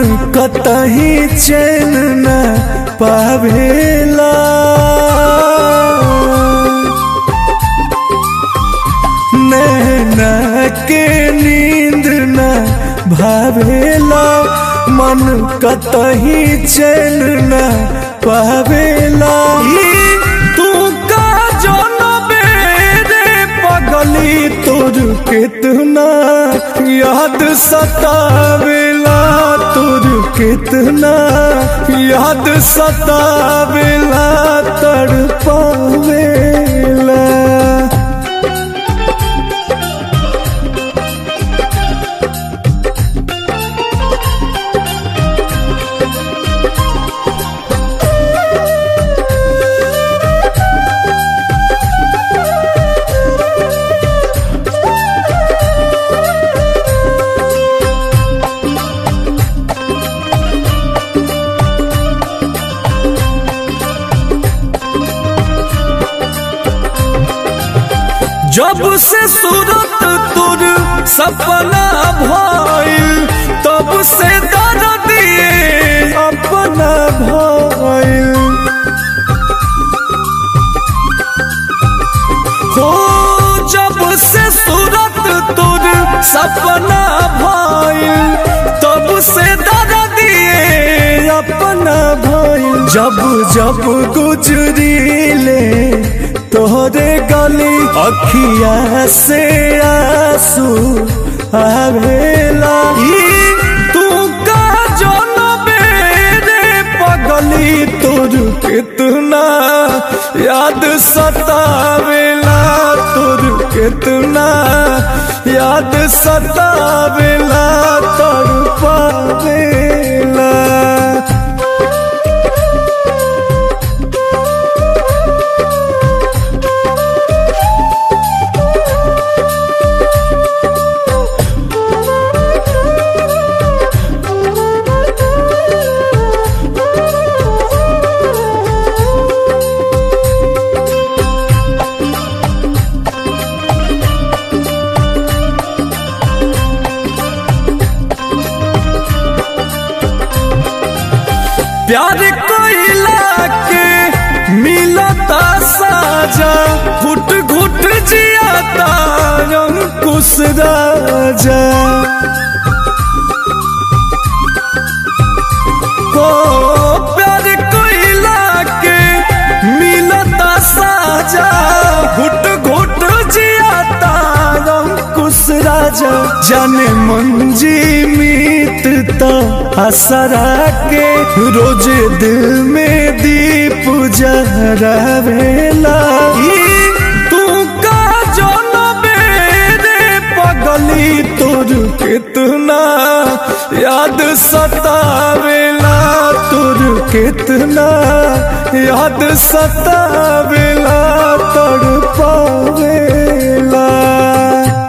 कतही चैन न पावेला नैना के नींद न भावेला मन कतही चैन न पावेला ई तू का जनबे रे पगली तोर कितना याद सतावेला तोर कितना याद सतावेला तड़पावेला जब से सूरत तुर सपना भइल तब से दर्द दिए अपना भइल हो जब से सूरत तुर सपना भइल तब से दर्द दिए अपना भइल जब जब गुजरीले तोहरे गली अखिया से आंसू आवेला ई तू का जनबे रे पगली तोर कितना याद सतावेला तोर कितना याद सतावेला तड़पावेला प्यार कोइला के मिलता साजा घुट घुट जियाता अंकुश राजा हो प्यार कोइला के मिलता साजा घुट घुट जियाता अंकुश राजा जाने मंजी मित्रता असरा के रोज दिल में दीप जरावेला ई तू का जनबे रे पगली तोर कितना याद सतावेला तोर कितना याद सतावेला तड़पावेला